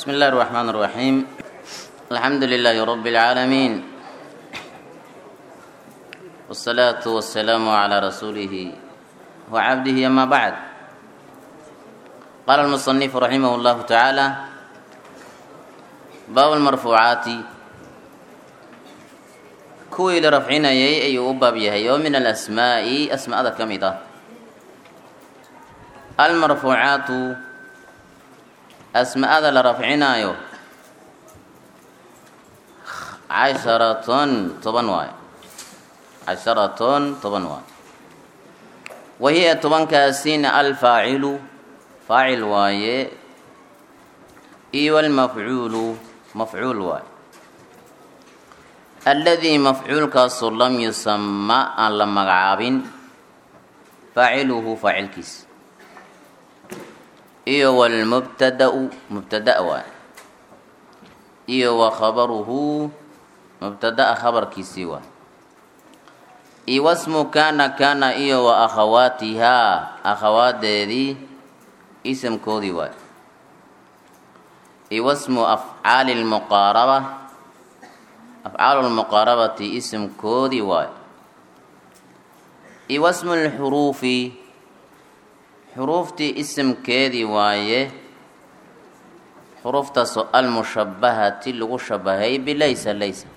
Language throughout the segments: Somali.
بسم الله الرحمن الرحيم الحمد لله رب العالمين والصلاة والسلام على رسوله وعبده أما بعد قال المصنف رحمه الله تعالى باب المرفوعات kuwii la rafcinayay ayuu u baab yahay oo min alasmaa'i asmaada ka mid ah almarfuucaatu asmaada la rafcinaayo casharatun toban waayo casharatun toban waayo wahiya tobankaasina alfaacilu faacil waaye iyo almafcuulu mafcuul waaye alladii mafcuulkaasu lam yusama aan la magacaabin faaciluhu faacilkiis iyo walmubtadau mubtada waay iyo wa khabaruhu mubtadaa khabarkiisii waay iyo wasmu kana kana iyo wa akhawaatihaa akhawaadeedii isamkoodii waay iyo wasmu afcaali lmuqaaraba afcaalu lmuqaarabati isimkoodii waayo iyo wasmu lxuruufi xuruuftii isimkeedii waaye xuruuftaasoo almushabahati lagu shabahay bilaysa laysa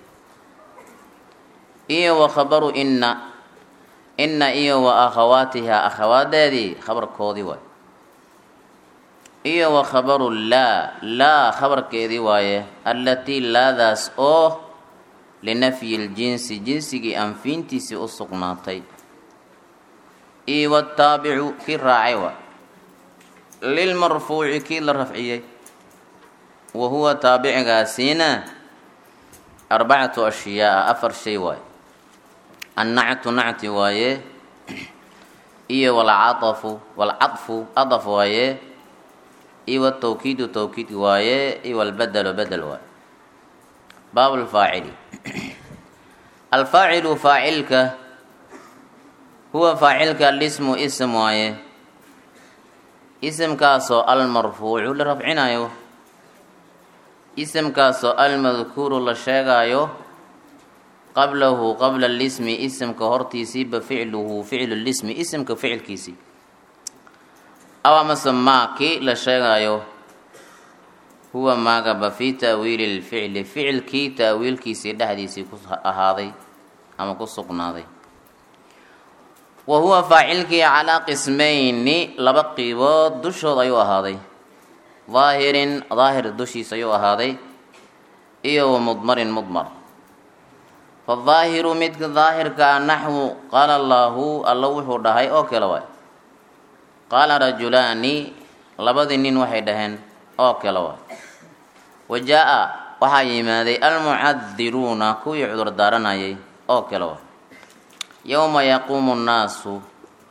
iyo wa khabaru inna inna iyo wa akhawaatihaa akhawaadeedii khabarkoodii waaye iyo wa khabaru laa laa khabarkeedii waaye allatii laadaas oo linafyi ljinsi jinsigii anfiintiisii u sugnaatay iyo wataabicu kii raacay waa lilmarfuuci kii la rafciyey wa huwa taabicigaasiina arbacatu ashyaaa afar shay waaye annactu nacti waaye iyo walcaafu walcadfu adaf waaye iyo watawkiidu tawkiid waaye iyo walbadelu bedel waaye baab lfaacili alfaacilu faacilka huwa faacilka alismu ism waaye isimkaasoo almarfuucu la rafcinayo isimkaasoo almadkuuru la sheegaayo qablahu qabla lismi isimka hortiisiiba ficluhu ficlu lismi isimka ficilkiisii aw amase maa kii la sheegaayo huwa maagaba fii ta'wiili lficli ficilkii ta'wiilkiisii dhexdiisii ku ahaaday ama ku sugnaaday wa huwa faacilkii calaa qismayni laba qiibood dushood ayuu ahaaday daahirin daahir dushiis ayuu ahaaday iyo wa mudmarin mudmar fadaahiru midka daahirka a naxwu qaala allaahu alla wuxuu dhahay oo kale waay qaala rajulaani labadii nin waxay dhaheen oo kale waay wa jaa-a waxaa yimaaday almucadiruuna kuwii cudur daaranayay oo kale waay yowma yaquumu nnaasu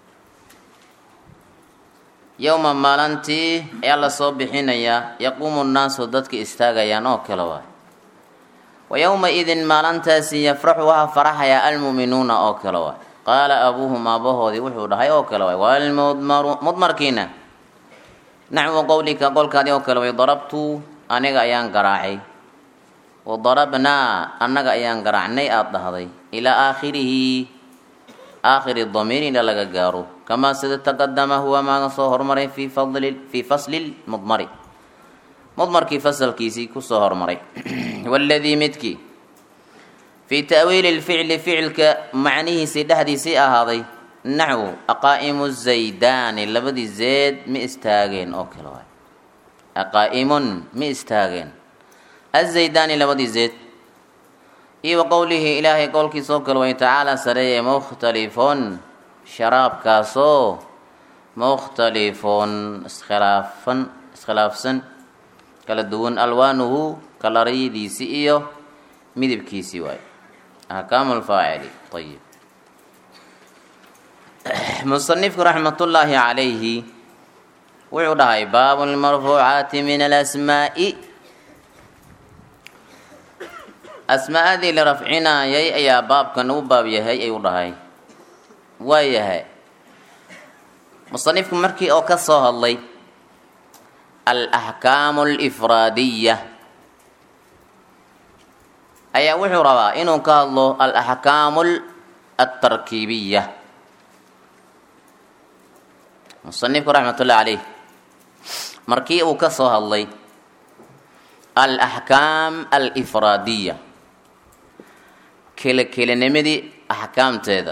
yowma maalintii ayaa lasoo bixinayaa yaquumu nnaasu dadka istaagayaan oo kale waay wa yowma idin maalintaasi yafraxu waxaa faraxayaa almu'minuuna oo kale waay qaala abuuhum aabahoodii wuxuu dhahay oo kale waay waalmudmaru mudmarkiina naxwu qowlika qolkaadii oo kale way darabtu aniga ayaan garaacay wa darabnaa annaga ayaan garaacnay aada dhahday ilaa aakhirihi aakhiri damiir ila laga gaaro kamaa sida taqadama huwa maaga soo hormaray fii fadli fii fasli mudmari mudmarkii fasalkiisii kusoo hormaray waladii midkii fii ta'wiili lficli ficilka macnihiisii dhexdiisii ahaaday naxwu aqaa'imu zaydaani labadii zeed ma istaageen oo kale waay aqaa'imun ma istaageen azaydaani labadii zeed iyo wa qowlihi ilaahay qowlkiisa oo kale way tacaala sareeye mukhtalifun sharaabkaasoo mukhtalifun iskhilaafan iskhilaafsan kala duwan alwaanuhu kalarayadiisii iyo midabkiisii waay ahkaamu lfaacili ayib musanifku raxmatullaahi calayhi wuxuu dhahay baabu lmarfuucaati min alasmaa'i asmaa'adii la rafcinaayay ayaa baabkan u baab yahay ayuu dhahay waa yahay musanifku markii oo ka soo hadlay alaxkaamu alifraadiya ayaa wuxuu rabaa inuu ka hadlo alaxkaamu altarkiibiya musanifku raxmat ullahi caleyh markii uu ka soo hadlay alaxkaam alifraadiya kele kelinimadii axkaamteeda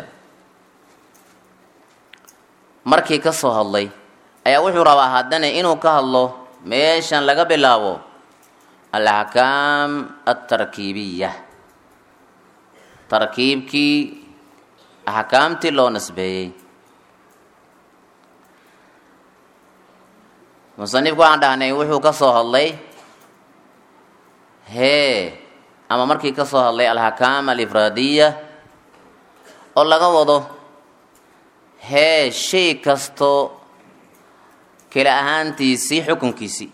markii ka soo hadlay ayaa wuxuu rabaa haddana inuu ka hadlo meeshan laga bilaabo alaxkaam altarkiibiya tarkiibkii axkaamtii loo nasbeeyey musanifku waxaan dhahnay wuxuu ka soo hadlay hee ama markii ka soo hadlay alxakaam alifraadiya oo laga wado hee shay kasto kala ahaantiisii xukunkiisii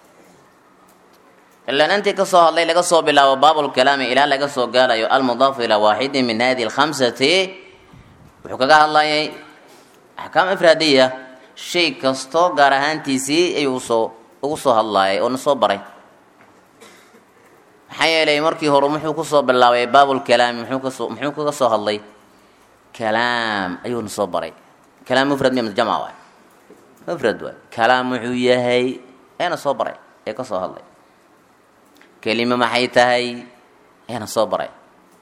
ilaan intii ka soo hadlay laga soo bilaabo baabulkalaami ilaa laga soo gaarayo almudaafu ilaa waaxidin min hadihi alkhamsati wuxuu kaga hadlayay axkaam ifraadiya shay kastoo gaar ahaantiisii ayuu usoo ugu soo hadlaayay oo na soo baray maxaa yeelay markii hore muxuu kusoo bilaabay baabulkalaami muxuu kasoo muxuu kaga soo hadlay kalaam ayuu na soo baray kalaam mufrad miya jamca waay mufrad waay kalaam wuxuu yahay eena soo baray ee ka soo hadlay kelime maxay tahay eena soo baray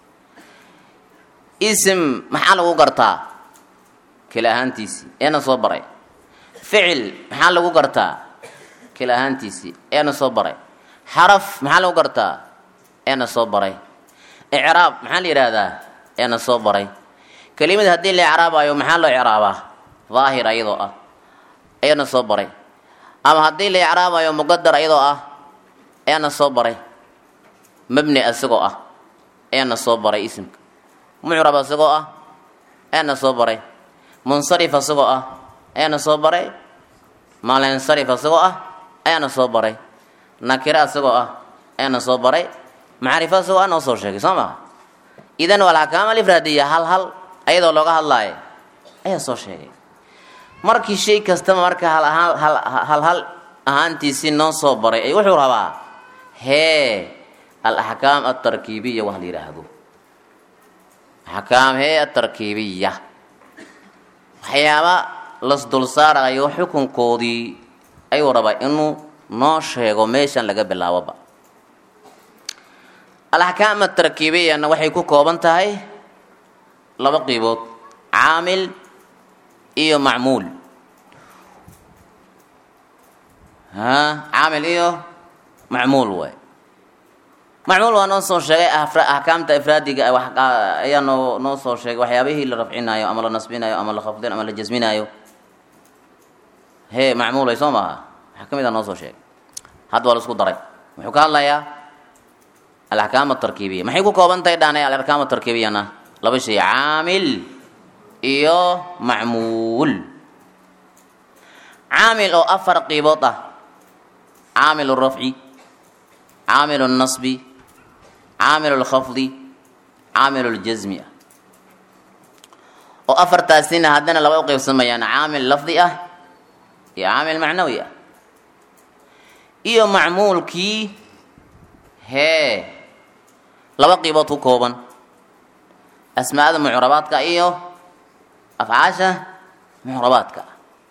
ism maxaa lagu gartaa kala ahaantiisii eena soo baray ficil maxaa lagu gartaa kala ahaantiisii eena soo baray xaraf maxaa lagu gartaa eena soo baray icraab maxaa la yidhaahdaa eena soo baray kelimada haddii la icraabayo maxaa loo icraabaa daahir ayadoo ah eena soo baray ama haddii la icraabayo muqadar ayadoo ah eena soo baray mabni isagoo ah eena soo baray isimka mucrab isagoo ah eena soo baray munsarif isagoo ah eena soo baray maalinsarif isagoo ah eena soo baray nakira isagoo ah eena soo baray macrifo isagoo ah noo soo sheegay soo maha idan walxakaam alifraadiya hal hal ayadoo looga hadlaayo ayaa soo sheegay markii shay kastaba marka hal ahaan hal hal hal ahaantiisii noo soo baray ay wuxuu rabaa hee alaxkaam altarkiibiya wax la yidhaahdo axkaam hee atarkiibiya waxyaaba las dul saarayo xukunkoodii ayuu rabaa inuu noo sheego meeshan laga bilaaboba alaxkaam atarkiibiyana waxay ku kooban tahay laba qiibood caamil iyo macmuul ha caamil iyo macmuul waay macmuul waa noo soo sheegay axkaamta ifraadiga ayaa noo noo soo sheegay waxyaabihii la rafcinaayo ama la nasbinayo ama la khafdin ama la jasminayo he macmuul way soo maaha waxaa ka mid a noo soo sheegay hadda waa la isku daray wuxuu ka hadlayaa alaxkaam atarkiibiya maxay ku kooban tahay dhaanay alaxkaam atarkiibiyana laba shay caamil iyo macmuul caamil oo afar qiibood ah caamil rafci caamil nasbi caamil lkhafdi caamil ljasmi ah oo afartaasina haddana laba u qeybsamayaan caamil lafdi ah iyo caamil macnawi ah iyo macmuulkii hee laba qiibood ku kooban asmaada mucrabaadka iyo afcaasha mucrabaadka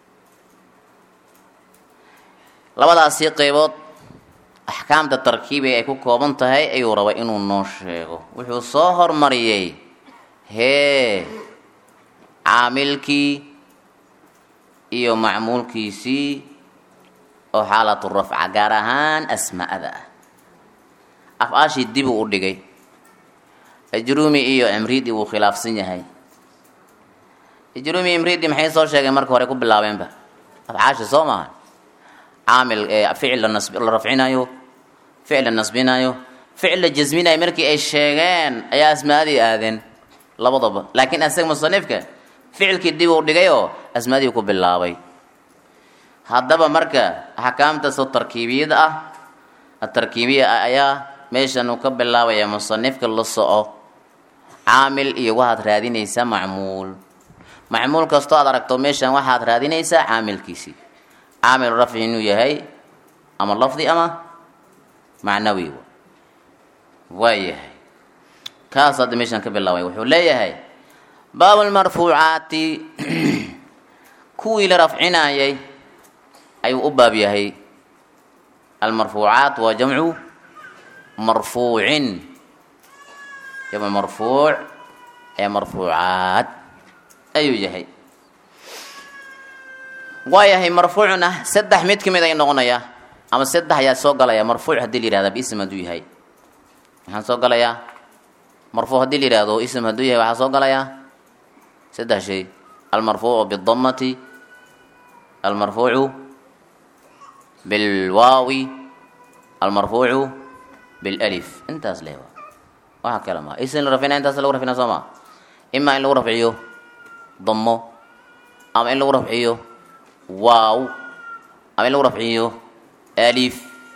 labadaasi qeybood axkaamta tarkiibiga ay ku kooban tahay ayuu rabay inuu noo sheego wuxuu soo hormariyey hee caamilkii iyo macmuulkiisii oo xaalatu rafca gaar ahaan asmaa'ada ah afcaashii dibuu u dhigay ajruumi iyo cimriidi wuu khilaafsan yahay ajruumi imriidi maxay soo sheegeen marka hore ku bilaabeenba afcaashi soo maaha caamil ficil la rafcinayo ficil la nasbinayo ficil la jasminayo markii ay sheegeen ayaa asmaadii aadeen labadaba laakiin asaga musanifka ficilkii dib uu dhigayoo asmaadii ku bilaabay haddaba marka axkaamtaasoo tarkiibiyada ah atarkiibiya ah ayaa meeshan uu ka bilaabaya musanifka la soco caamil iyo waxaad raadinaysaa macmuul macmuul kastoo aad aragto meeshan waxaad raadinaysaa caamilkiisii caamil rafci inuu yahay ama lafdi ama macnawi waayahay kaas hadda meeshaan ka bilaabay wuxuu leeyahay baabu lmarfuucaati kuwii la rafcinayay ayuu u baab yahay almarfuucaat waa jamcu marfuucin jamcu marfuuc ee marfuucaat ayuu yahay waayahay marfuucna saddex mid ka mid ay noqonayaa ama saddex ayaa soo galaya marfuuc haddii la yihahda bism hadduu yahay maxaan soo galayaa marfuuc haddii la yihahdo ism hadduu yahay waxaa soo galayaa saddex shay almarfuucu bidamati almarfuucu bilwaawi almarfuucu bilif intaas leh waxa kale maa ism la rafina intaas lagu rafina soo maa imaa in lagu rafciyo damo ama in lagu rafciyo waaw ama in lagu rafciyo alif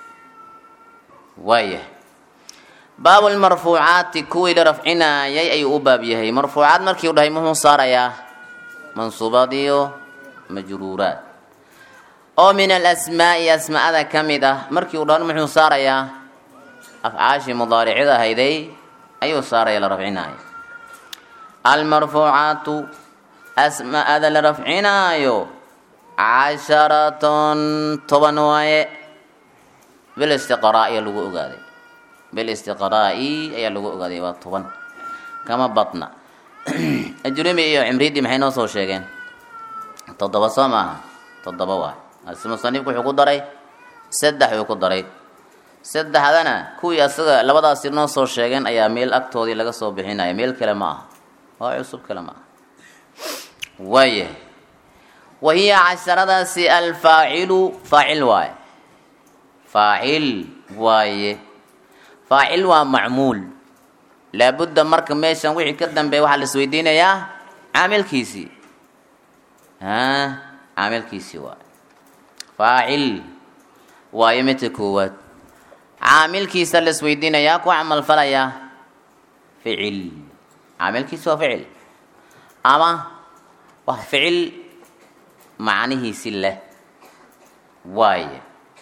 waayah baabu lmarfuucaati kuwii la rafcinaayay ayuu u baab yahay marfuucaad markii u dhahay muxuu saarayaa mansuubaad iyo majruuraad oo min alasmaa'i asmaa'ada ka mid ah markii u dhahan muxuu saarayaa afcaashii mudaaricida ahayday ayuu saaraya la rafcinaayo almarfuucaatu asmaa'ada la rafcinaayo casharatun toban waaye bilistiqraa'i lagu ogaaday bilistiqraa'i ayaa lagu ogaaday waa toban kama badna ajrumi iyo cimriidii maxay noo soo sheegeen toddoba soo maaha toddoba waay ase musanifku wuxuu ku daray saddex uu ku daray saddexdana kuwii asaga labadaasi noo soo sheegeen ayaa meel agtoodii laga soo bixinaya meel kale ma aha waa cusub kale ma aha waayahay wa hiya casharadaasi alfaacilu faacil waaye faacil waaye faacil waa macmuul laabudda marka meeshan wixii ka dambeeya waxaa la isweydiinayaa caamilkiisii a caamilkiisii waaye faacil waayo midka koowaad caamilkiisa la isweydiinayaa ku camal falayaa ficil caamilkiisi waa ficil ama waa ficil macnihiisi leh waaye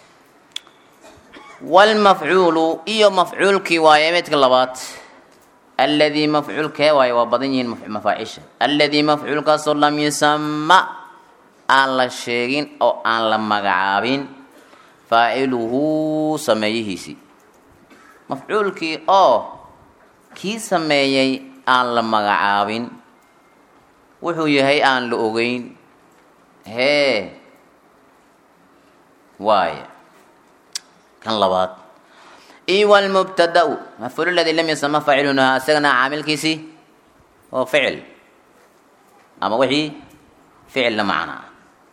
wlmafcuulu iyo mafcuulkii waaye midka labaad alladii mafcuulkee waaye waa badan yihiin mafaacisha alladii mafcuulkaasoo lam yusama aan la sheegin oo aan la magacaabin faaciluhu sameeyihiisii mafcuulkii oo kii sameeyey aan la magacaabin wuxuu yahay aan la ogeyn hee waaye kan labaad iyo wlmubtada-u mafcuul ladii lam yusama faacilunha isagana caamilkiisii oo ficil ama wixii ficil la macnaa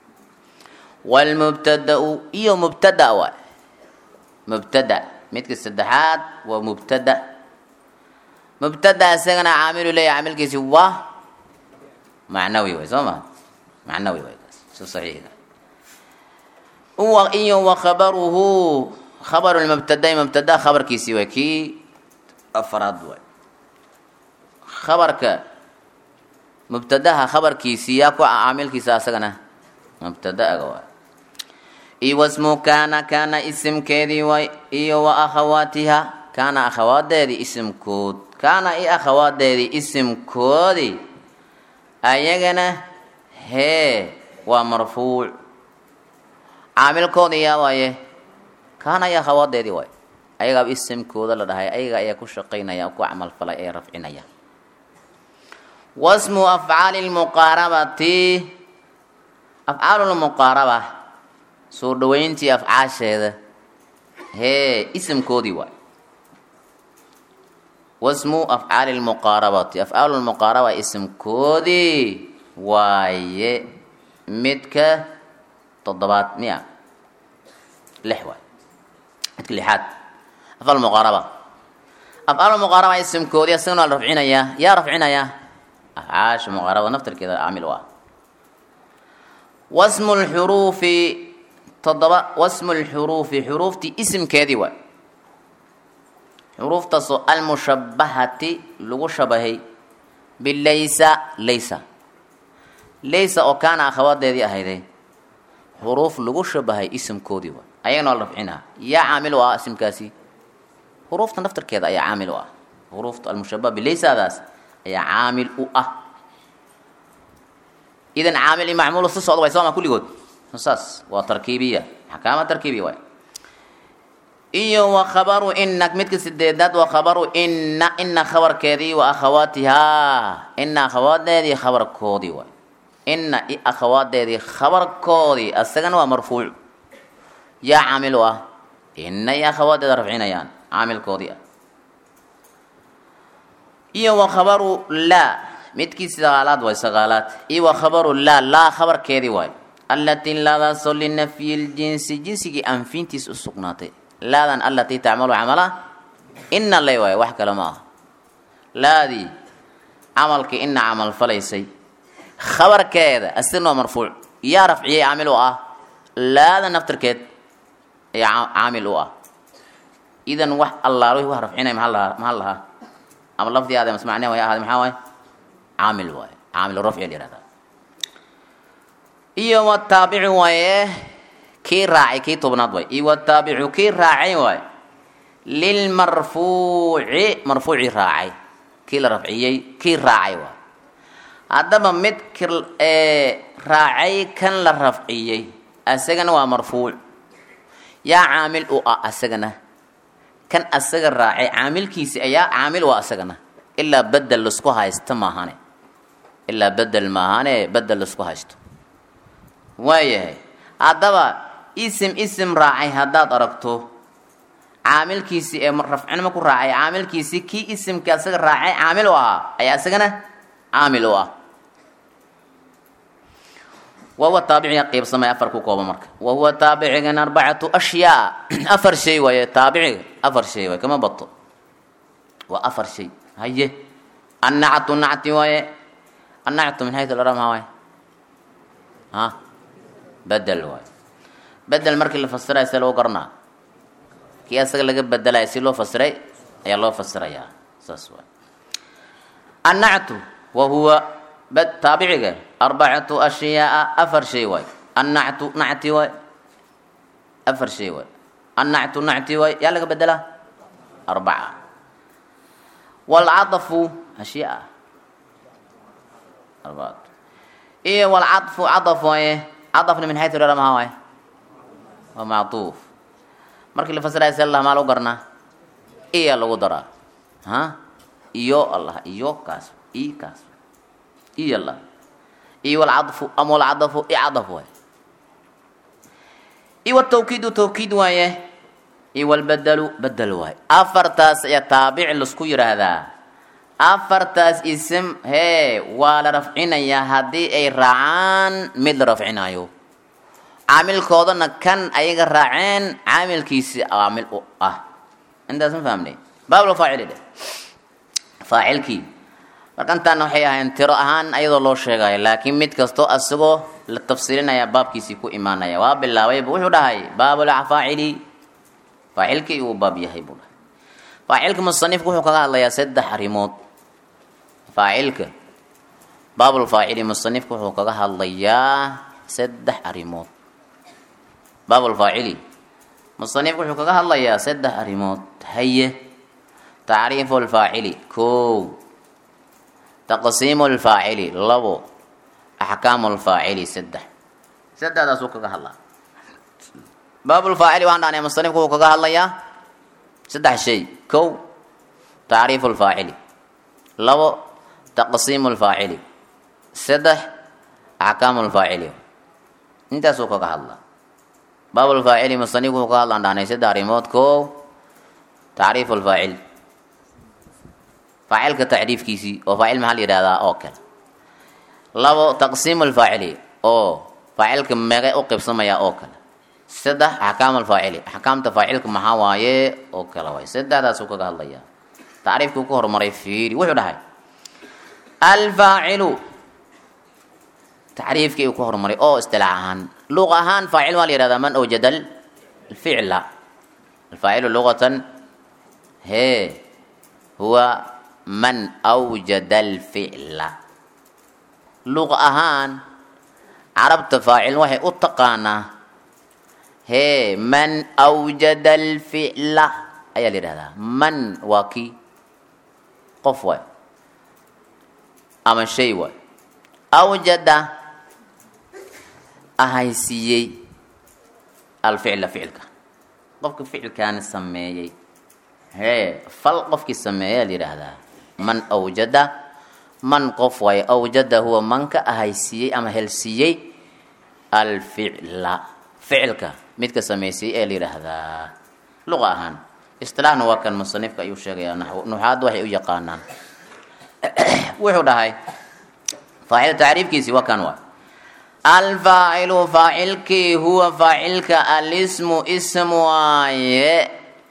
wlmubtada-u iyo mubtada waay mubtada midka saddexaad waa mubtada mubtada isagana caamilu leeya caamilkiisi waa macnawi way soo ma macnawi way kaas so saxiixa iyo wa khabaruhu khabaru lmubtada mubtada khabarkiisii waay kii afaraad waay khabarka mubtadaha khabarkiisii yaa ku caamilkiisa asagana mubtadaaga waay iyo wasmu kaana kaana isimkeedii waay iyo wa akhawaatiha kaana akhawaadeedii isimkood kaana i akhawaadeedii isimkoodii ayagana hee waa marfuuc caamilkoodii yaa waaye kaana iyo akhawaadeedii waay ayagaaba isimkooda la dhahay ayaga ayaa ku shaqaynaya ku camal falay ee rafcinaya wasmu afcaali lmuqaarabati afcaalu lmuqaaraba soo dhaweyntii afcaasheeda hee isimkoodii waay wasmu afcaali lmuqaarabati afcaalu lmuqaaraba isimkoodii waaye midka toddobaad miya lix waay midka lixaad afcaal muqaaraba afcaal muqaaraba isimkoodii asagana waa la rafcinayaa yaa rafcinaya afcaasha muqaarabada naftarkeeda caamil u ah wasmu lxuruufi toddoba wasmu lxuruufi xuruuftii isimkeedii waay xuruuftaasoo almushabahati lagu shabahay bilaysa laysa laysa oo kaana akhawaadeedii ahayday xuruuf lagu shabahay isimkoodii waay ayagana waa la rafcinaa yaa caamil u ah isimkaasi huruufta naftarkeeda ayaa caamil u ah huruufta almushabah bilaysadaas ayaa caamil u ah idan caamil iyo macmuul si socda way sooma kulligood saas waa tarkiibiya axkaama tarkiibiya waay iyo wa khabaru ina midka sideedaad wa khabaru ina ina khabarkeedii wa akhawaatihaa ina akhawaadeedii khabarkoodii waay ina i akhawaadeedii khabarkoodii asagana waa marfuuc yaa caamil u ah ina iyo akhawaadeeda rafcinayaan caamilkoodii ah iyo wa khabaru laa midkii sagaalaad waay sagaalaad iyo wa khabaru laa laa khabarkeedii waay allatii laadaasoo linafyi ljinsi jinsigii anfintiis u sugnaatay laadan allatii tacmalu camala ina lay waay wax kale ma aha laadii camalkii ina camal falaysay khabarkeeda asirna waa marfuuc yaa rafciyey caamil u ah laada naftarkeed ayaa caamil u ah idan wax allaalo wax rafcinay maxaa lahaa maxaa lahaa ama lafdi aade mas macne way ahaade maxaa waay caamil waay caamil rafci la yihahdaa iyo wataabici waaye kii raacay kii tobnaad waay iyo wataabicu kii raacay waay lilmarfuuci marfuuci raacay kii la rafciyey kii raacay waay haddaba mid k raacay kan la rafciyey asagana waa marfuuc yaa caamil u ah asagana kan asaga raacay caamilkiisi ayaa caamil u ah asagana ilaa bedel laisku haysto maahane ilaa bedel maahane bedel laisku haysto waayahay haddaba isim isim raacay haddaad aragto caamilkiisi ee rafcinimo ku raacay caamilkiisi kii isimka asaga raacay caamil u ahaa ayaa isagana caamil u ah wahuwa taabiciga qiibsamay afar ku kooba marka wahuwa taabicigan arbacatu ashyaa afar shay waaye taabiciga afar shay waaye kama bato waa afar shay haye annactu nacti waaye annactu min haytu lara maha waaye ha bedel waaye bedel markii la fasiraya see lagu garanaa kii asaga laga bedelaya si loo fasiray ayaa loo fasirayaa saas waay annactu wahuwa taabiciga arbacatu ashyaaa afar shay waay annactu nacti waay afar shay waay annactu nacti waay yaa laga bedelaa arbaca waalcadafu ashyaa arbaatu iyo waalcadfu cadaf waaye cadafna min xaytu rara maha waaye waa macduuf markii la fasiraya se allah maa lagu garnaa iya lagu daraa ha iyo allah iyo kaas i kaas iyo allah iyo walcadfu ama walcadafu icadaf waay iyo watawkiidu tawkiid waaye iyo walbedelu bedel waaye afartaas ayaa taabici laisku yidhaahdaa afartaas isim hee waa la rafcinayaa haddii ay raacaan mid la rafcinayo caamilkoodana kan ayaga raaceen caamilkiisi caamil u ah intaas ma fahamnay baablo faacili dheh faacilkii marka intaana waxay ahayn tiro ahaan ayadoo loo sheegayo laakiin mid kastoo asagoo la tafsiirinaya baabkiisii ku imaanaya waa bilaabayba wuxuu dhahay baabulfaacili faacilkii uu baab yahay buu dhahay faacilka musanifku wuxuu kaga hadlayaa saddex arrimood faacilka baabulfaacili musanifku wuxuu kaga hadlayaa saddex arrimood baabulfaacili musanifku wuxuu kaga hadlayaa saddex arrimood haye tacriifu lfaacili kow taqsiimu lfaacili labo axkaamu lfaacili saddex saddexdaasuu kaga hadlaa baabulfaacili waxaan dhahnay musanifku wuxuu kaga hadlayaa saddex shay kow tacriifu lfaacili labo taqsiimu lfaacili saddex axkaamu lfaacili intaasuu kaga hadlaa baabulfaacili musanifku wuxuu kaga hadlaan dhahnay saddex arrimood kow tacriifu lfaacil faacilka tacriifkiisii oo faacil maxaa la yidhahdaa oo kale labo taqsiimu lfaacili oo faacilka meeqay u qibsamaya oo kale saddex axkaam alfaacili axkaamta faacilka maxaa waaye oo kale waay saddexdaasuu kaga hadlaya tacriifkii ku horumaray fiiri wuxuu dhahay alfaacilu tacriifkii uu ku horumaray oo istilaax ahaan luq ahaan faacil waa la yihahdaa man awjada alficla alfaacilu luqatan hee huwa man awjada alficla luq ahaan carabta faacil waxay u taqaanaa hee man awjada alficla ayaa la yidhahdaa man waa kii qof waay ama shay waay awjada ahaysiiyey alficla ficilka qofka ficilkaani sameeyey hee fal qofkii sameeyaa la yidhaahdaa man awjada man qof waaye awjada huwa manka ahaysiiyey ama helsiiyey alficla ficilka midka samaysay ee la yidhaahdaa luqa ahaan isilaaxna waa kan musanifka ayuu sheegayaa nuxaadda waxay u yaqaanaan wuxuu dhahay faacil tacriifkiisi waa kan waay alfaacilu faacilkii huwa faacilka alismu ism waaye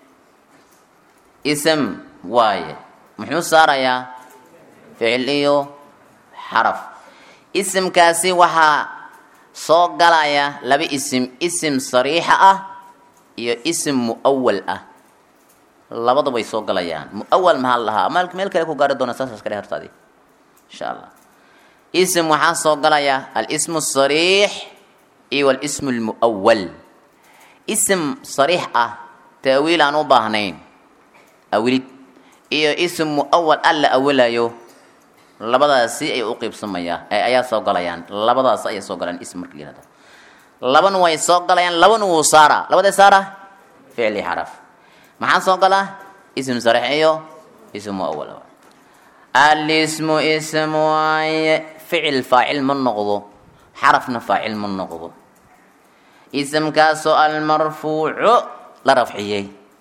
ism waaye muxuu saarayaa ficil iyo xaraf isimkaasi waxaa soo galaya laba isim isim sariixa ah iyo isim muawal ah labada way soo galayaan muawal maxaa la dhahaa ama meel kale ku gaari doona saas iska dhe hortaadi insha allah ism waxaa soo galaya alismu sariix iyo walismu lmuawal ism sariix ah taawiil aan u baahnayn awilid iyo ism muawal an la awalayo labadaasi ay u qiibsamayaa ayaa soo galayaan labadaas ayay soo galayaan ism marka la yihahdo labana way soo galayaan labana wuu saaraa labadee saara ficli xaraf maxaa soo gala ism sariix iyo ism muawal alismu ism waaye ficil faacil ma noqdo xarafna faacil ma noqdo isimkaasoo almarfuucu la rafciyey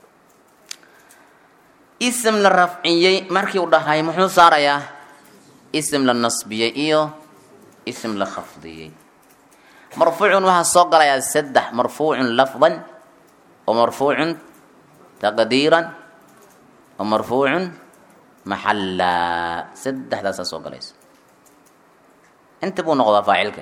ism la rafciyey markii u dhahay muxuu saarayaa ism la nasbiyey iyo ism la khafdiyey marfuucun waxaa soo galayaa saddex marfuucun lafdan wa marfuucun taqdiiran wa marfuucun maxallaa saddexdaasaa soo galaysa inta buu noqdaa faacilka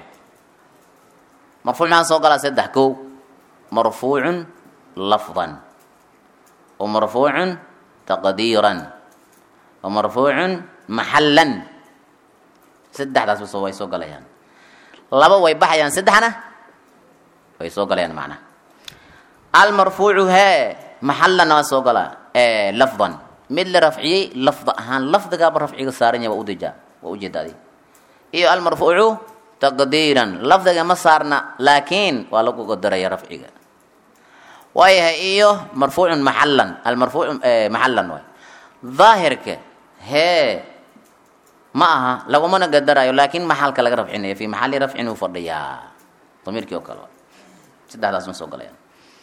marfuuc maxaa soo galaa saddex kow marfuucun lafdan wa marfuucun taqdiiran wa marfuucun maxallan saddexdaas bas way soo galayaan laba way baxayaan saddexna way soo galayaan macnaha almarfuucu hee maxallana waa soo galaa lafdan mid la rafciyey lafda ahaan lafdigaaba rafciga saaran yahay waa udejaa waa ujeedaadi iyo almarfuucu taqdiiran lafdiga ma saarna laakiin waa lagu qadaraya rafciga waayahay iyo marfuucun maxallan almarfuuc maxallan waay daahirka hee ma aha lagumana gadarayo laakiin maxalka laga rafcinayo fi maxali rafcin uu fadhiyaa damiirkii oo kale saddexdaas ma soo galayaan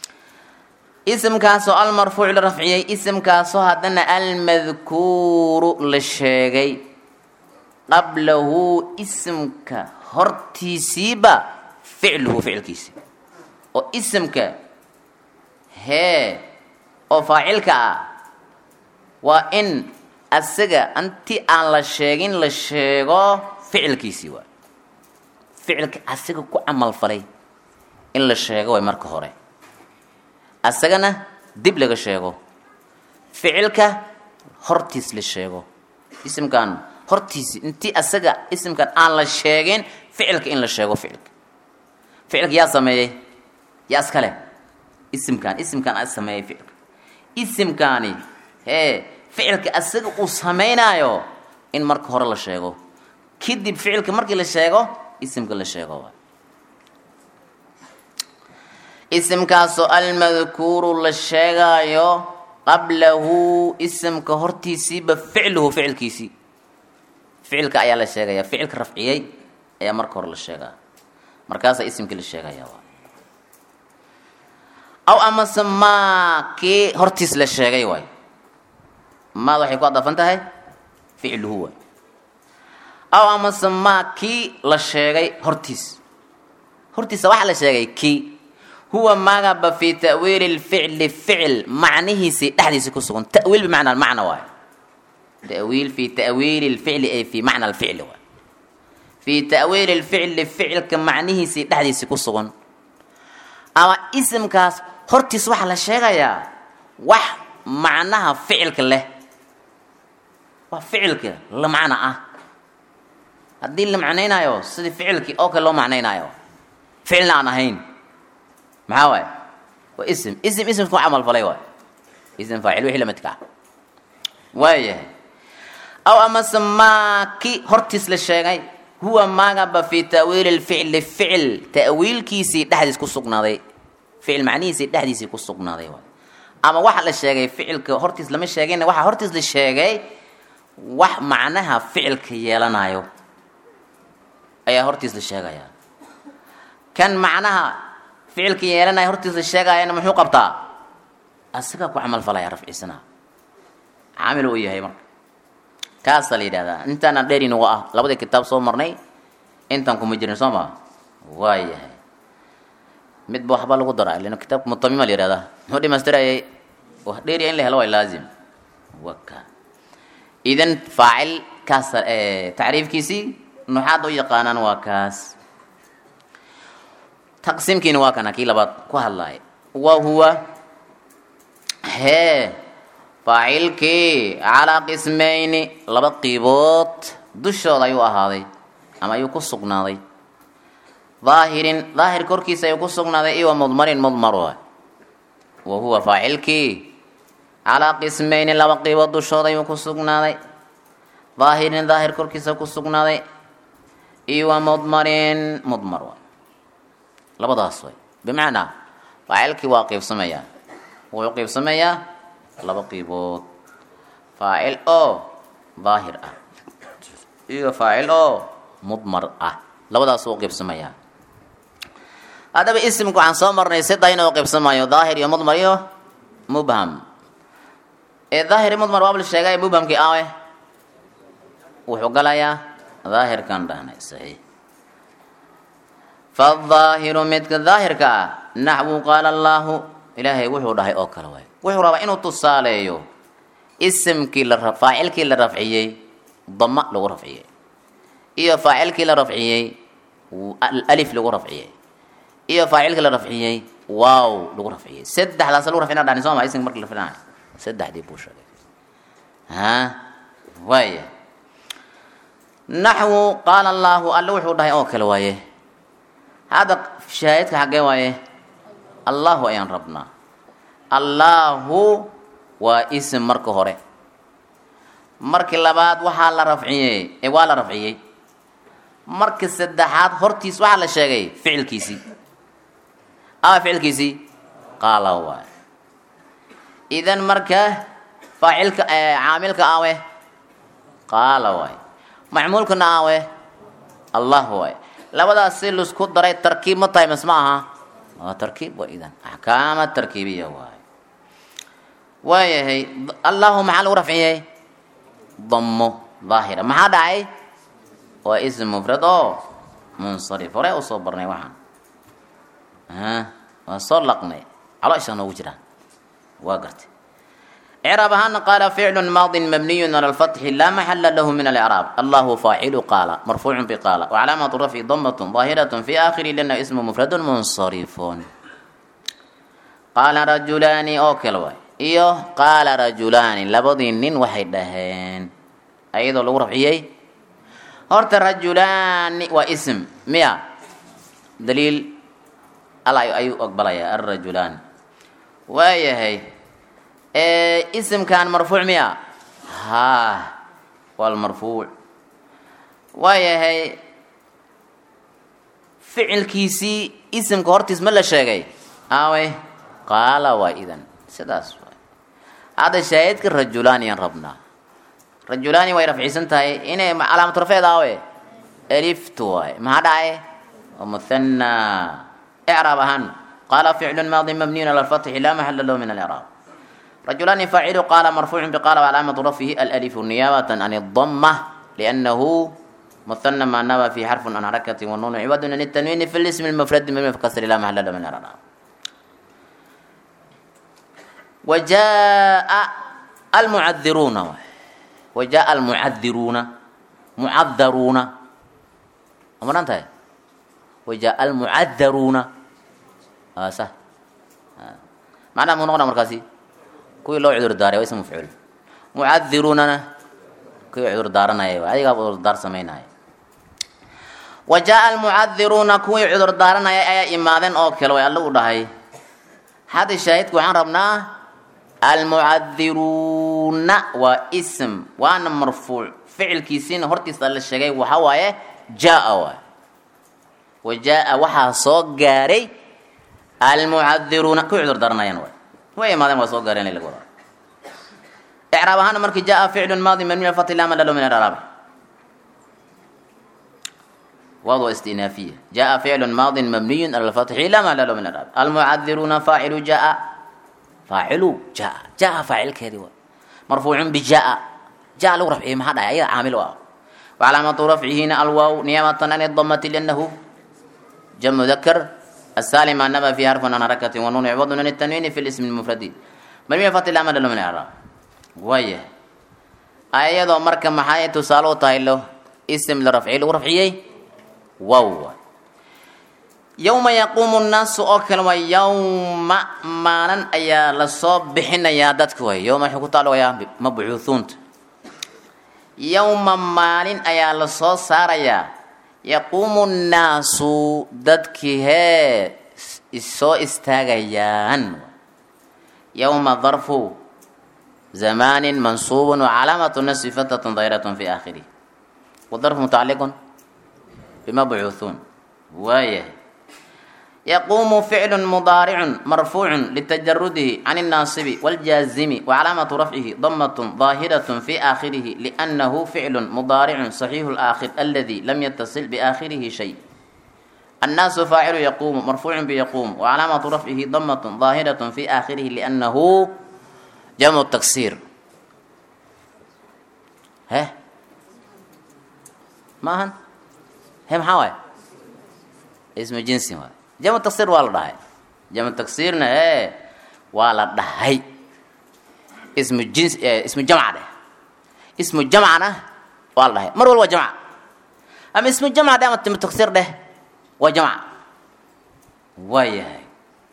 isimkaasoo almarfuuc la rafciyey isimkaasoo haddana almadkuuru la sheegay qablahu isimka hortiisiiba ficluhu ficilkiisi oo isimka hee oo faacilka ah waa in asaga inti aan la sheegin la sheego ficilkiisii waay ficilka asaga ku camal falay in la sheego way marka hore asagana dib laga sheego ficilka hortiis la sheego isimkan hortiisi intii asaga isimkan aan la sheegin ficilka in la sheego ficilka ficilka yaa sameeyey yaa iskale isimkan isimkan a sameeyey ficilka isimkaani hee ficilka asaga uu samaynayo in marka hore la sheego kadib ficilka markii la sheego isimka la sheego isimkaasoo almadkuuru la sheegaayo qablahu isimka hortiisiiba ficluhu ficilkiisii ficilka ayaa la sheegaya ficilka rafciyey ayaa marka hore la sheegaa markaasaa isimkii la sheegaya aw amase maa kii hortiis la sheegay waay maad waxay ku adafan tahay ficluhu waay aw amase maa kii la sheegay hortiis hortiisa waxaa la sheegay kii huwa magaba fi ta'wiili lficli ficil macnihiisii dhexdiisa ku sugan ta'wiil bimacna macna waayo ta'wiil fi ta'wiili lficli ay fi macna alficli waay fi ta'wiili lficli ficilka macnihiisii dhexdiisii ku sugan ama isimkaas hortiis waxaa la sheegayaa wax macnaha ficilka leh waa ficilka la macno ah haddii la macnaynaayo sidii ficilkii oo kale loo macnaynaayo ficilna aan ahayn maxaa waaye waa ism ism ismku camal falay waay ism faacil wixii lamidka ah waayahay aw amase maaki hortiis la sheegay huwa maagaba fi ta'wiili lficli ficil ta'wiilkiisii dhexdiis ku sugnaaday ficil macnihiisii dhexdiisii ku sugnaaday waay ama waxa la sheegay ficilka hortiis lama sheegin waxaa hortiis la sheegay wax macnaha ficilka yeelanayo ayaa hortiis la sheegaya kan macnaha ficilka yeelanaya hortiis la sheegayana muxuu qabtaa asigaa ku camal falaya rafcisana caamil uu yahay marka kaasaa la yidhahdaa intaana dheer inugu ah labadii kitaab soo marnay intaan kuma jirin soo maa waa yahay midba waxba lagu dara lan kitaabka mutamima la yihahdaa muxuu dhimaystirayay wax dheeriya in la helo waa laazim waka idan faacil kaas tacriifkiisii nuxaad u yaqaanaan waa kaas taqsiimkiina waa kana kii labaad ku hadlaaya wa huwa hee faacilkii calaa qismayni laba qiibood dushooda ayuu ahaaday ama ayuu ku sugnaaday daahirin daahir korkiisa ayuu ku sugnaaday iyo mudmarin mudmar waay wa huwa faacilkii calaa qismayni laba qiibood dushooda ayuu ku sugnaaday daahirin daahir korkiisa ku sugnaaday iyo wa mudmarin mudmar waay labadaas way bimacnaa faacilkii waa qiibsamayaa wuxuu qiibsamayaa laba qiibood faacil oo daahir ah iyo faacil oo mudmar ah labadaas uu qiibsamayaa haddaba isimku waxaan soo marnay sida inuu qiibsamayo daahir iyo mudmar iyo mubham ee daahir iyo mudmar waabla sheegay mubhamkii awe wuxuu galayaa daahirkan dhahnay saxiix faadaahiru midka daahirka ah naxwu qaala allaahu ilaahay wuxuu dhahay oo kale waay wuxuu rabaa inuu tusaaleeyo isimkii la faacilkii la rafciyey dama lagu rafciyey iyo faacilkii la rafciyey alif lagu rafciyey iyo faacilkii la rafciyey waaw lagu rafciyey saddexdaas lagu rafcina dhani soo ma isimka marki la filanayo saddexdii buu sheegay ha waaya naxwu qaala allaahu alle wuxuu dhahay oo kale waaye hadda shaahidka xaggee waaye allahu ayaan rabnaa allaahu waa isim marka hore markii labaad waxaa la rafciyey ee waa la rafciyey markii saddexaad hortiis waxaa la sheegay ficilkiisii ama ficilkiisii qaala waay idan marka faacilka caamilka awe qaala waay macmuulkana awe allah waay labadaas si laisku daray tarkiib ma tahay mas ma aha waa tarkiib wa idan axkaama tarkiibiya waay waayahay allahu maxaa lagu rafciyey damo daahira maxaa dhacay waa ism mufrad oo munsarif hore usoo barnay waxaan waa soo laqnay caloosha noogu jiraan waa gartay إعراب هان قال فعل ماض مبني على الفتح لا محل له من الإعراب الله فاعل قال مرفوع بقال وعلامة رفع ضمة ظاهرة في آخر لأنه اسم مفرد منصرف قال رجلان أوكل واي إيوه قال رجلان لبضين نين وحيدهن أيضا لو رفعيي هرت رجلان واسم ميا دليل الله أيو أقبل يا الرجلان ويهي isimkan marfuuc miya ha waa marfuuc waayahay ficilkiisii isimka hortiis ma la sheegay awe qaala waa idan sidaas waay hadda shaahidka rajulaani aan rabnaa rajulaani way rafciisan tahay inay calaamatu rafeed awe aliftu waay maxaa dhacay waa muthana icraab ahaan qaala ficlu maadi mabniyun ala lfatxi laa maxala lahu min alcraab رجلان فاعل قال مرفوع بقال وعلامة رفعه الألف نيابة عن الضمة لأنه مثنى مع النوى في حرف عن حركة والنون عوض عن التنوين في الاسم المفرد من كسر لا محل له من الإعراب وجاء المعذرون وجاء المعذرون معذرون أمر أنت وجاء المعذرون آه صح آه. معنى منغنى مركزي kuwii loo cudur daaray waa ism mafcuul mucadiruunana kuwii cudur daaranaya adigaa cudurdaar samaynaya wa jaa almucadiruuna kuwii cudur daaranaya ayaa imaadeen oo kale way alla u dhahay hadda shaahidka waxaan rabnaa almucadiruuna waa ism waana marfuuc ficilkiisiina hortiisa la sheegay waxa waaye jaa waay wa jaa waxaa soo gaaray almucadiruuna kuwii cudur daranayaan waay way imaadeen waa soo gaareen laga wadaa icraab ahaana markii jaa ficlu maadi mabni alfati lama lalo min alarabi واو استئنافية جاء فعل ماض مبني على الفتح لا محل له من الإعراب المعذرون فاعل جاء فاعل جاء جاء فاعل كذا مرفوع بجاء جاء له رفعه ما هذا أي عامل واو وعلامة رفعه هنا الواو نيامة عن الضمة لأنه جمع ذكر السالم أنما في حرف عن حركة ونون عوض عن التنوين في الاسم المفرد مبني الفتح لا محل له من الإعراب ويه أيضا مركب محاية تسالو تايلو اسم لرفعه له رفعيه wow yowma yaquumu nnaasu oo kale waa yowma maalin ayaa lasoo bixinayaa dadka way yowma waxay ku taalogayaa mabcuuhuunta yowma maalin ayaa lasoo saarayaa yaquumu nnaasu dadkii hee isoo istaagayaan yowma darfu zamaanin mansuubun wacalaamatu nasbi fatatun dayratun fi aakhirih wadarfu mutacaliqun بمبعوثون وايه يقوم فعل مضارع مرفوع لتجرده عن الناصب والجازم وعلامة رفعه ضمة ظاهرة في آخره لأنه فعل مضارع صحيح الآخر الذي لم يتصل بآخره شيء الناس فاعل يقوم مرفوع بيقوم وعلامة رفعه ضمة ظاهرة في آخره لأنه جمع التكسير ها ما هن he maxaa waay ismu jinsi waay jamu taksiir waa la dhahay jamu taksiirna e waa la dhahay ismu jins ismu jamca dheh ismu jamcana waa la dhahay mar walba waa jamca ama ismu jamca dheh ama jamu taksiir dheh waa jamca waa yahay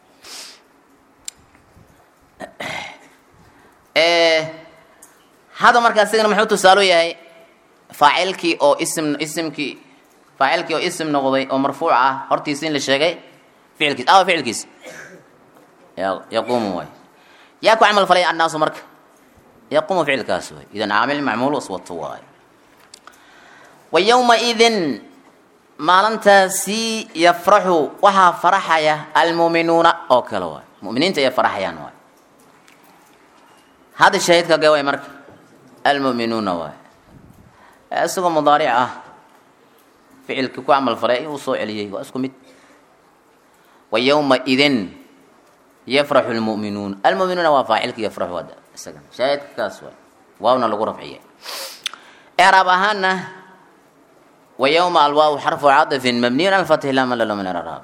hadda markaa isigana muxuu tusaalo yahay faacilkii oo ism ismkii faacilkii oo ism noqday oo marfuuc ah hortiisa in la sheegay ficilkiis awa ficilkiis yaquumu waay yaa ku camal falay annaasu marka yaquumu ficilkaas waay idan caamil macmuul waswato waay wa yowma idin maalintaasi yafraxu waxaa faraxaya almuuminuuna oo kale waay muminiinta ay faraxayaan waay hadda shahiidka gee waay marka almu'minuuna waay isagoo mudaaric ah ficilkii ku camal falay uu soo celiyey waa isku mid wa yowma idin yafraxu lmu'minuun almu'minuuna waa faacilka yafraxu hadda isagan shaahidkaas waay waawna lagu rafciyay icraab ahaana wa yowma alwaaw xarfu cadafin mabniyun ala lfatxi laa malalo min alaraab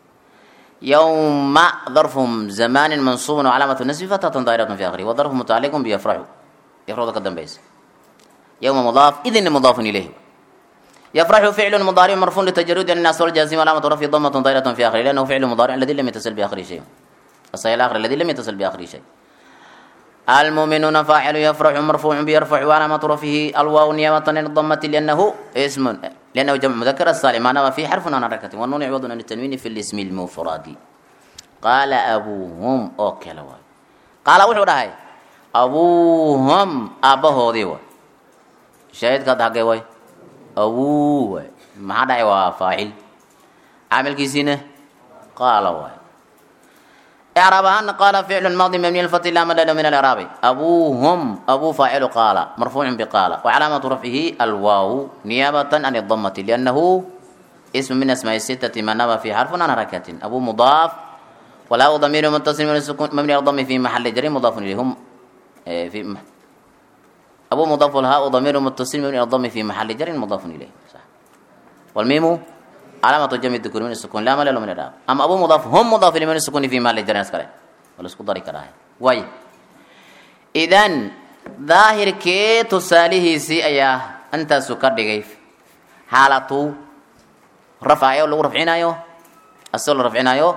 yowma darfum zamanin mansuubun wacalaamatu nasbi fatatan daa'iratun fi akhirih wa darfu mutacalliqun biyafraxu yafraxda ka dambaysa yowma mudaaf idinna mudaafun ilayhi يفرح فعل مضارع مرفوع لتجرد الناس والجازم علامة رفع ضمة ضيرة في آخره لأنه فعل مضارع الذي لم يتصل بآخره شيء الصحيح الآخر الذي لم يتصل بآخره شيء المؤمنون فاعل يفرح مرفوع بيرفع وعلامة رفعه الواو نيابة عن الضمة لأنه اسم لأنه جمع مذكر السالم معناه في حرف عن حركة والنون يعوض عن التنوين في الاسم المفرد قال أبوهم أوكل قال وحو هاي أبوهم أبوه ديوا شاهد قد حقي واي abuu waay maxaa dhacay waa faacil caamilkiisiina qaala waay icraab ahaana qaala ficlu maadi mabniy lfati laa madada min aliraabi abuuhum abuu faacilu qaala marfuucun biqaala wacalaamatu rafcihi alwaawu niyaabatan an idamati liannahu ismu min asmaai sitati ma naba fi xarfun an harakatin abuu mudaaf walaa damiiru mutasil mabni aldami fi maxali jari mudaafun ilayhum fi أبو مضاف الهاء ضمير متصل من الضم في محل جر مضاف إليه صح والميم علامة جمع الذكور من السكون لا مال من الراب أما أبو مضاف هم مضاف من السكون في محل جر نسكره ولا سكون ضري كراه واي إذن ظاهر كي تساليه سي أيا أنت سكر دقيف حالته رفع يو لو رفعنا يو أصل رفعنا يو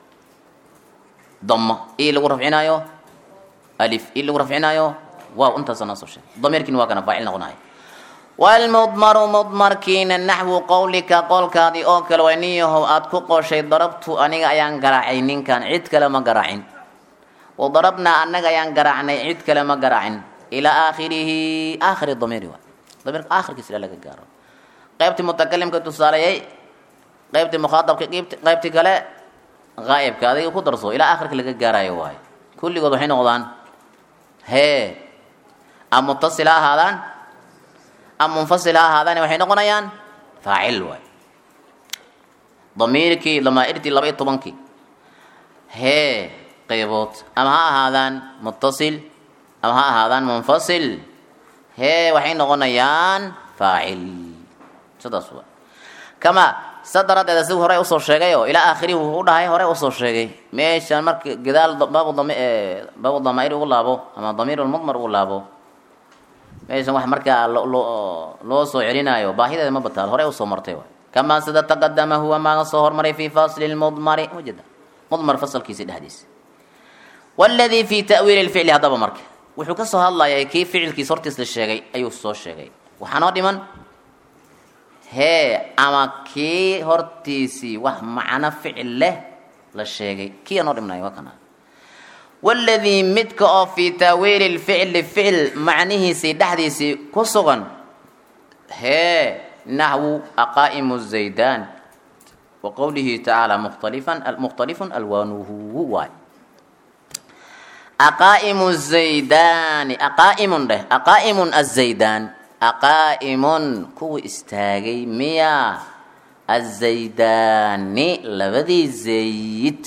ضمة إيه لو رفعنا يو ألف إيه لو رفعنا يو waaw intaasa noo soo sheegay damiirkiina waa kana faacil noqonahay walmudmaru mudmarkiina naxwu qowlika qowlkaadii oo kale waa nin yahow aad ku qooshay darabtu aniga ayaan garaacay ninkan cid kale ma garaacin wadarabnaa annaga ayaan garaacnay cid kale ma garaacin ilaa aakhirihi aakhiri damiiri waay damiirka aakhirkiisa ilaa laga gaaro qaybtii mutakalimka tusaaleeyey qaybtii mukhaatabka qaybtii kale haa'ibka adiga ku darso ilaa aakhirka laga gaarayo waayo kulligood waxay noqdaan hee ama muttasil ha ahaadaan ama munfasil ha ahaadaan waxay noqonayaan faacil waay damiirkii damaa'irtii laba iyo tobankii hee qaybood ama ha ahaadaan muttasil ama ha ahaadaan munfasil hee waxay noqonayaan faacil sidaas waa kama sa daraaddeed asigu hore usoo sheegay oo ilaa aakhirihi wuxuu u dhahay hore usoo sheegay meeshan marka gadaal baabu dam baabu damaa'ir ugu laabo ama damiir lmudmar ugu laabo meeshan wax markaa loo loo soo celinaayo baahideeda ma bataal hore usoo martay waay kamaa sida taqadama huwa maaga soo hormaray fi fasli lmudmari wajada mudmar fasalkiisa dhexdiisa waladii fi ta'wiili lficli haddaba marka wuxuu ka soo hadlayay kii ficilkiisa hortiis la sheegay ayuu soo sheegay waxaa noo dhiman hee ama kii hortiisii wax macno ficil leh la sheegay kiya noo dhimnay waa kana waladii midka oo fii taawiili lficli ficil macnihiisii dhexdiisii ku sugan hee naxwu aqaa'imu zaydaan wa qowlihi tacaala mukhtalifan mukhtalifun alwaanuhu waay aqaa'imu zaydaani aqaa'imun dheh aqaa'imun azaydaan aqaa'imun kuwa istaagay miya azaydaani labadii zayd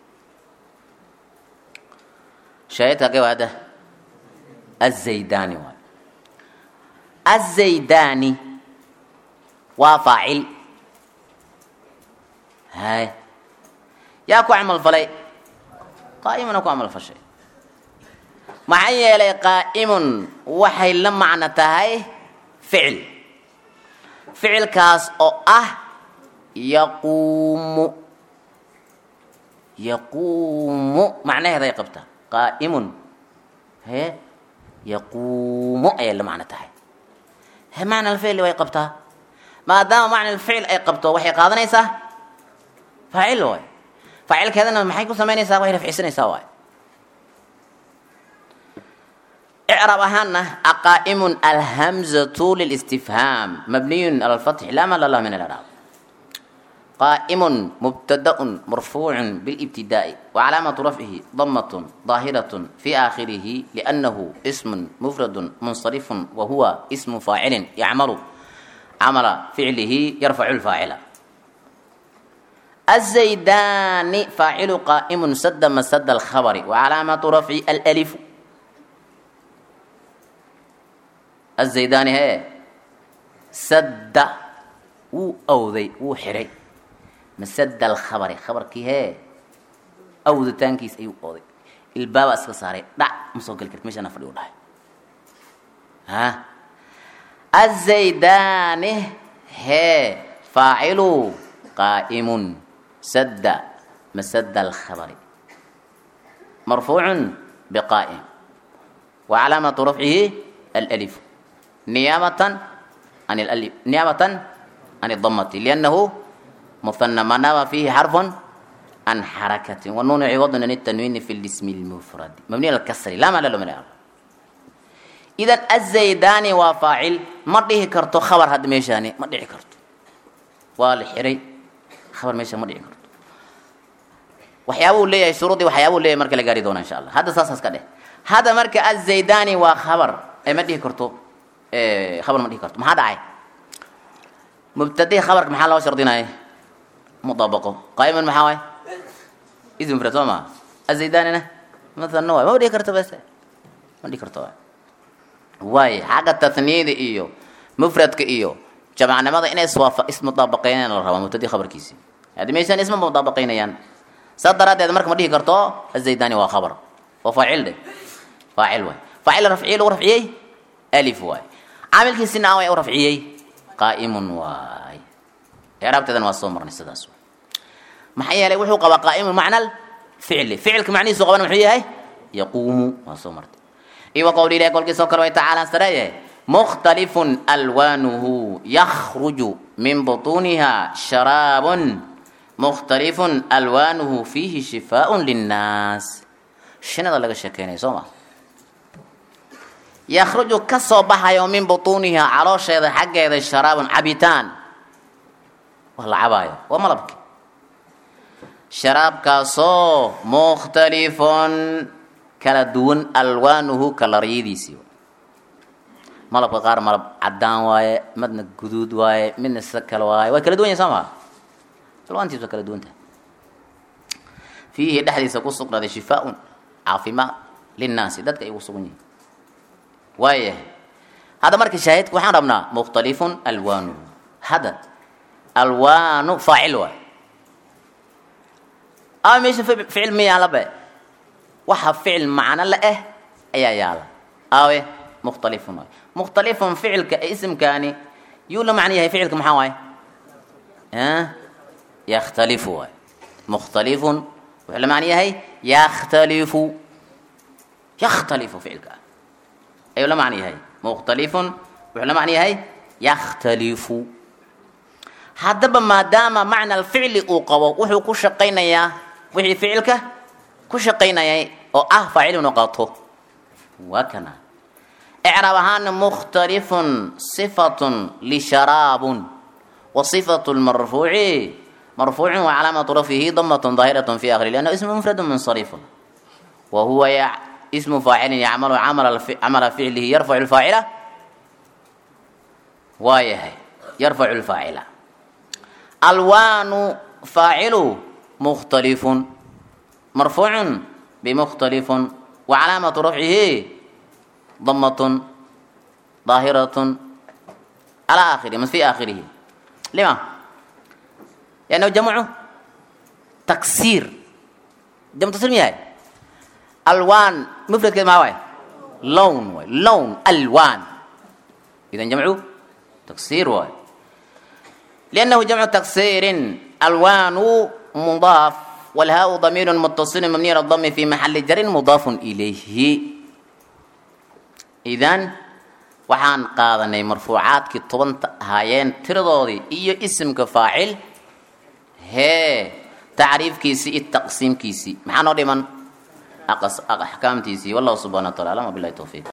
shaahidka kee waada azaydaani waay azaydaani waa faacil hay yaa ku camal falay qaa'imuna ku camal fashay maxaa yeelay qaa'imun waxay la macno tahay ficil ficilkaas oo ah yaquumu yaquumu macnaheeday qabtaa qaa'imun hee yaquumu ayay la macno tahay he macna alficli way qabtaa maadaama macna alficil ay qabto waxay qaadanaysaa faacil waay faacilkeedana maxay ku samaynaysaa way rafcisanaysaa waay إعراب أهانا أقائم الهمزة للاستفهام مبني على الفتح لا مال الله من الإعراب قائم مبتدأ مرفوع بالابتداء وعلامة رفعه ضمة ظاهرة في آخره لأنه اسم مفرد منصرف وهو اسم فاعل يعمل عمل فعله يرفع الفاعل الزيدان فاعل قائم سد مسد الخبر وعلامة رفع الألف الزيداني هي سد و أوذي و حري مسد الخبر خبر كي هي أوذي تانكيس أيو أوذي الباب أسكا صاري دع مسوق الكرت مش أنا فريو الله ها الزيداني هي فاعل قائم سد مسد الخبر مرفوع بقائم وعلامة رفعه الألف نيابة عن الألف نيابة عن الضمة لأنه مثنى ما ناب فيه حرف عن حركة والنون عوض عن التنوين في الاسم المفرد مبني على الكسر لا معنى له من الأرض إذا الزيداني وفاعل ما ديه كرتو خبر هاد ميشاني ما ديه كرتو والحري خبر ميشا ما ديه كرتو waxyaabuu leeyahay shuruudii waxyaabuu leeyahay marka la gaari doona insha allah hadda saasaas ka dheh hadda marka azaydani waa khabar ee ma dhihi karto khabar ma dhihi karto maxaa dhacay mubtadii khabarka maxaa loo shardinaya mudaabaqo qaa'iman maxaa waay ism mufrad soo maa azaydanina mathalna waay ma dhihi karto bas ma dhihi karto waay waay xagga tatniyada iyo mufradka iyo jamacnimada inay iswaafa ismudaabaqeynayaan la rabaa mubtadii khabarkiisii haddii meeshaan isma mudaabaqeynayaan saa daraaddeed marka ma dhihi karto azaydani waa khabar waa faacil dhe faacil waay faacil rafciye lagu rafciyey alif waay caamilkiisina aan way u rafciyey qaa'imun waay icraabteedana waa soo marnay sidaas waay maxaa yeelay wuxuu qabaa qaa'imun macna ficli ficilka macnihiisu qabana muxuu yahay yaquumu waa soo martay iyo qowli ilahi kolkiisoo kale way tacaala sareeye mukhtalifun alwaanuhu yakhruju min butuuniha sharaabun mukhtalifun alwaanuhu fiihi shifaaءun linnaas shinada laga sheekeynaya soo ma yakhruju ka soo baxayo min butuuniha caloosheeda xaggeeda sharaabun cabitaan wax la cabaayo waa malabki sharaabkaasoo mukhtalifun kala duwan alwaanuhu kalaryadiisii malabka qaar malab cadaan waaye midna guduud waaye midna sida kale waaye way kala duwan yahin soo maa alwaantiis waa kala duwan tahay fiihi dhexdiisa ku sugnaaday shifaaun caafimaad linnaasi dadka ay ugu sugan yihiin waayahay hadda marka shaahidka waxaan rabnaa mukhtalifun alwaanuhu hadda alwaanu faacil waay ama meesha ficil ma yaala be waxa ficil macno la ah ayaa yaala aawe mukhtalifun waay mukhtalifun ficilka isimkaani yuu la macno yahay ficilka maxaa waaye yakhtalifu waay mukhtalifun wuxuu la macno yahay yakhtalifu yakhtalifu ficilka ayuu la macno yahay mukhtalifun wuxuu la macno yahay yakhtalifu haddaba maadaama macna alficli uu qabo wuxuu ku shaqaynayaa wixii ficilka ku shaqaynayay oo ah faacil inuu qato waa kana icraab ahaana mukhtalifun sifatun lisharaabun wa sifatu lmarfuuci marfuucun wa calaamatu rafyihi damatun daahiratun fi akhiri liannahu ismu mufradun munsarifun wa huwa ismu faacilin yacmalu camala ficlihi yarfacu lfaacila waa yahay yarfacu lfaacila alwaanu faacilu mukhtalifun marfuucun bimukhtalifun wa calaamatu rafcihi damatun daahiratun calaa aakhirihi mas fi aakhirihi lima liannahu jamcu taksiir jamcu taksiir ma yahay alwaan mufradkeed maa waay lown waay lown alwaan idan jamcu taksiir waay لأنه جمع تكسير ألوان مضاف والهاء ضمير متصل مبني على الضم في محل جر مضاف إليه إذن waxaan qaadanay marfuucaadkii tobanta ahaayeen tiradoodii iyo isimka faacil hee tacriifkiisii iyo taqsiimkiisii maxaa noo dhiman axkaamtiisii wallahu subxana wa taala alam wabilahi towfiiq